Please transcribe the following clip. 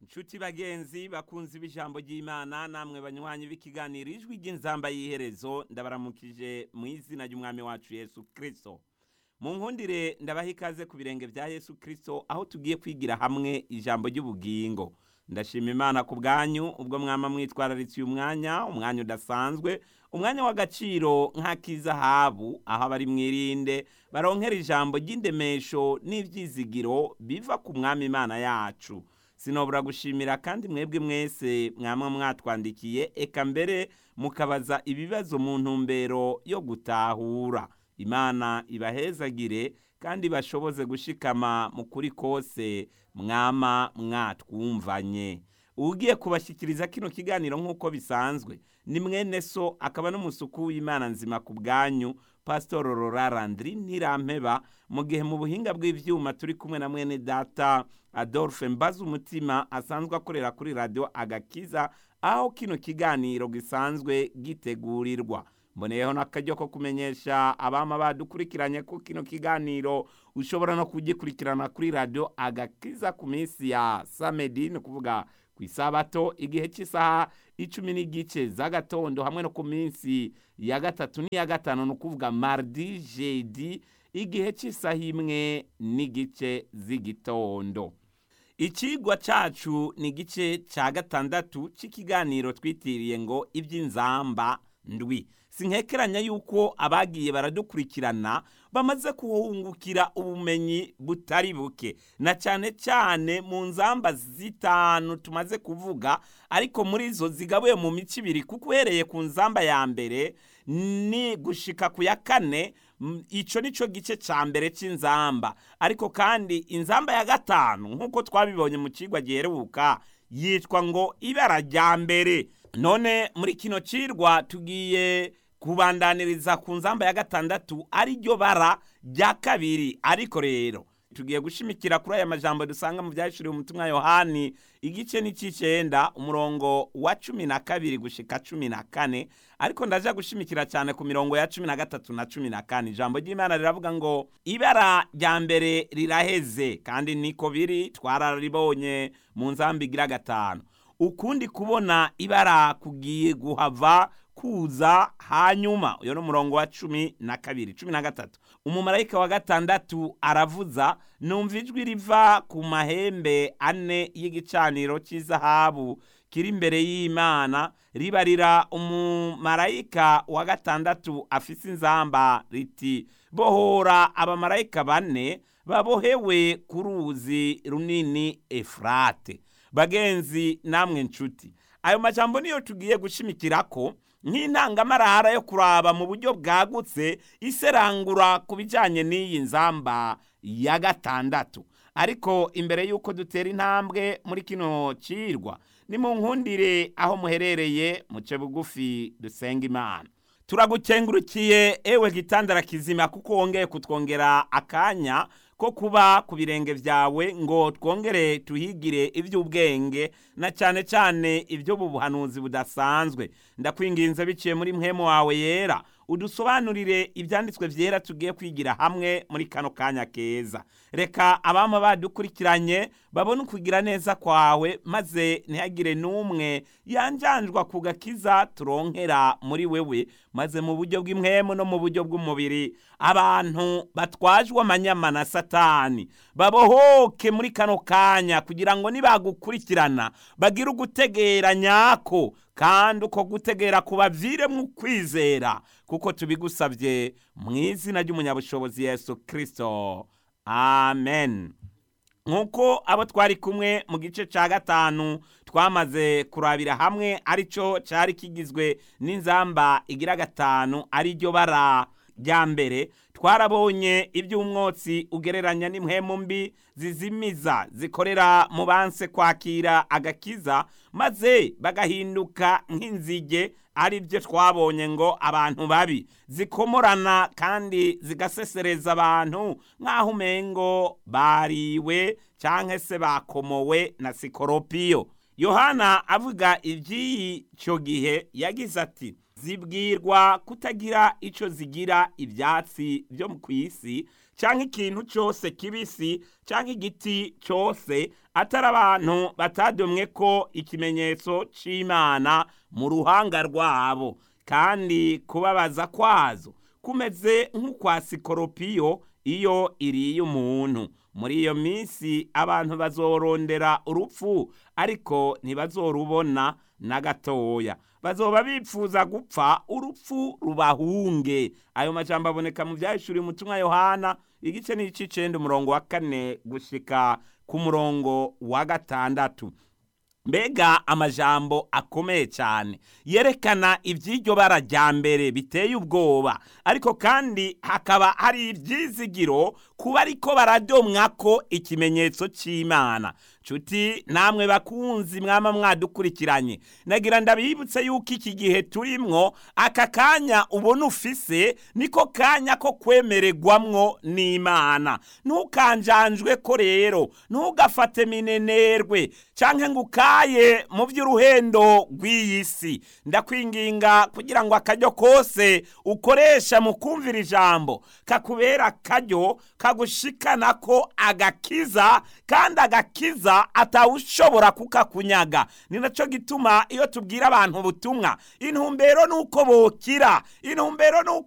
nshuti bagenzi bakunzi b'ijambo ry'imana namwe banywanyi b'ikiganiro ijwi ry'inzamba y'iherezo ndabaramukije mu izina ry'umwami wacu yesu kirisito mu nkundire ndabaha ikaze ku birenge bya yesu kirisito aho tugiye kwigira hamwe ijambo ry'ubugingo ndashima imana ku bwanyu ubwo mwama mwitwararitse uyu mwanya umwanya udasanzwe umwanya w'agaciro nk'ak'izahabu aho abari mwirinde baronkera ijambo ry'indemesho n'ibyizigiro biva ku mwami imana yacu sinobura gushimira kandi mwebwe mwese mwamwe mwatwandikiye eka mbere mukabaza ibibazo mu ntumbero yo gutahura imana ibahezagire kandi bashoboze gushikama mu kuri kose mwama mwatwumvanye ugiye kubashyikiriza kino kiganiro nk'uko bisanzwe ni mwene so akaba n'umusuku w'imana nzima ku bwanyu pasitoro rorarandiri ntirampeba mu gihe mu buhinga bw'ibyuma turi kumwe na mwene data adolphe mbaza umutima asanzwe akorera kuri radiyo agakiza aho kino kiganiro gisanzwe gitegurirwa mboneyeho n'akaryo ko kumenyesha abama badukurikiranye ko kino kiganiro ushobora no kugikurikirana kuri radiyo agakiza ku minsi ya samedi ni ukuvuga ku isabato igihe cy'isaha icumi n'igice z'agatondo hamwe no ku minsi ya gatatu n'iya gatanu ni ukuvuga mardi jedi igihe cy'isaha imwe n'igice z'igitondo ikigwa cyacu ni igice cya gatandatu cy'ikiganiro twitiriye ngo iby'inzamba ndwi sinkekeranya yuko abagiye baradukurikirana bamaze kuhungukira ubumenyi butari buke na cyane cyane mu nzamba zitanu tumaze kuvuga ariko muri zo zigabuye mu mico ibiri kuko uhereye ku nzamba ya mbere ni gushika ku ya kane icyo ni cyo gice cya mbere cy'inzamba ariko kandi inzamba ya gatanu nk'uko twabibonye mu kigwa giheruka yitwa ngo ibara rya mbere none muri kino cirwa tugiye kubandaniriza ku nzamba ya gatandatu ariryo bara rya kabiri ariko rero tugiye gushimikira kuri aya majambo dusanga mu byahishuriwe umutumwa yohani igice n'icy'icyenda umurongo wa cumi na kabiri gushika cumi na kane ariko ndaja gushimikira cyane ku mirongo ya cumi na gatatu na cumi na kane ijambo ry'imana riravuga ngo ibara rya mbere riraheze kandi niko biri twararibonye mu nzamba igira gatanu ukundi kubona ibara kugiye guhava kuza hanyuma uyo ni umurongo wa cumi na kabiri cumi na gatatu umumarayika wa gatandatu aravuza numva ijwi riva ku mahembe ane y'igicaniro cy'izahabu kiri imbere y'imana ribarira umumarayika wa gatandatu afise inzamba riti bohora abamarayika bane babohewe ku ruzi runini efurate bagenzi namwe nshuti ayo majambo niyo tugiye gushimikira ko nk'intangamarahara yo kuraba mu buryo bwagutse iserangura ku bijyanye n'iyi nzamba ya gatandatu ariko imbere y'uko dutera intambwe muri kino cirwa ni mu nkundire aho muherereye muce bugufi dusenga imana turagukengurukiye ewe gitandara kizima kuko wongeye kutwongera akanya ko kuba ku birenge byawe ngo twongere tuhigire iby'ubwenge na cyane cyane iby'ubuhanuzi budasanzwe ndakwinginze biciye muri mwemu wawe yera udusobanurire ibyanditswe byera tugiye kwigira hamwe muri kano kanya keza reka abama badukurikiranye babone ukugira neza kwawe maze ntihagire n'umwe yanjanjwa ku gakiza turonkera muri wewe maze mu buryo bw'imwemu no mu buryo bw'umubiri abantu batwajwe amanyama na satani babohoke muri kano kanya kugira ngo nibagukurikirana bagire ugutegera nyako kandi uko gutegera kubaviremo ukwizera kuko tubigusabye mu izina ry'umunyabushobozi yesu kirisito amen nk'uko abo twari kumwe mu gice cya gatanu twamaze kurabira hamwe aricyo cyari kigizwe n'inzamba igira gatanu ariryo bara rya mbere twarabonye iby'umwotsi ugereranya n'impwemu mbi zizimiza zikorera mu banse kwakira agakiza maze bagahinduka nk'inzige ari byo twabonye ngo abantu babi zikomorana kandi zigasesereza abantu nk'aho umengo bariwe cyangwa se bakomowe na sikoropiyo yohana avuga iby'icyo gihe yagize ati zibwirwa kutagira icyo zigira ibyatsi byo ku isi cyangwa ikintu cyose kibisi cyangwa igiti cyose atari abantu batadomwe ko ikimenyetso c'imana mu ruhanga rwabo kandi kubabaza kwazo kumeze nk'ukwa sikoropiyo iyo iriye umuntu muri iyo minsi abantu bazorondera urupfu ariko ntibazorubona na gatoya bazoba bipfuza gupfa urupfu rubahunge ayo majambo aboneka mu byahishuriye umutumwa yohana igice n'icicenda umurongo wa kane gushika ku murongo wa gatandatu mbega amajambo akomeye cyane yerekana iby'iryo bara rya mbere biteye ubwoba ariko kandi hakaba hari ibyizigiro kuba ariko baradomwa ko ikimenyetso cy'imana nshuti namwe bakunzi mwama mwadukurikiranye nagira ndabibutse yuko iki gihe turimwo aka kanya ubona ufise niko kanya ko kwemererwamwo n'imana ntukanjanjwe ko rero ntugafate minenerwe canke ngo ukaye mu by'uruhendo rw'iyi si ndakwinginga kugira ngo akaryo kose ukoresha mu kumvira ijambo kakubera akaryo kagushikana ko agakiza kandi agakiza atawushobora kukakunyaga ni nacyo gituma iyo tubwira abantu ubutumwa intumbero ni uko bokira intumbero ni uko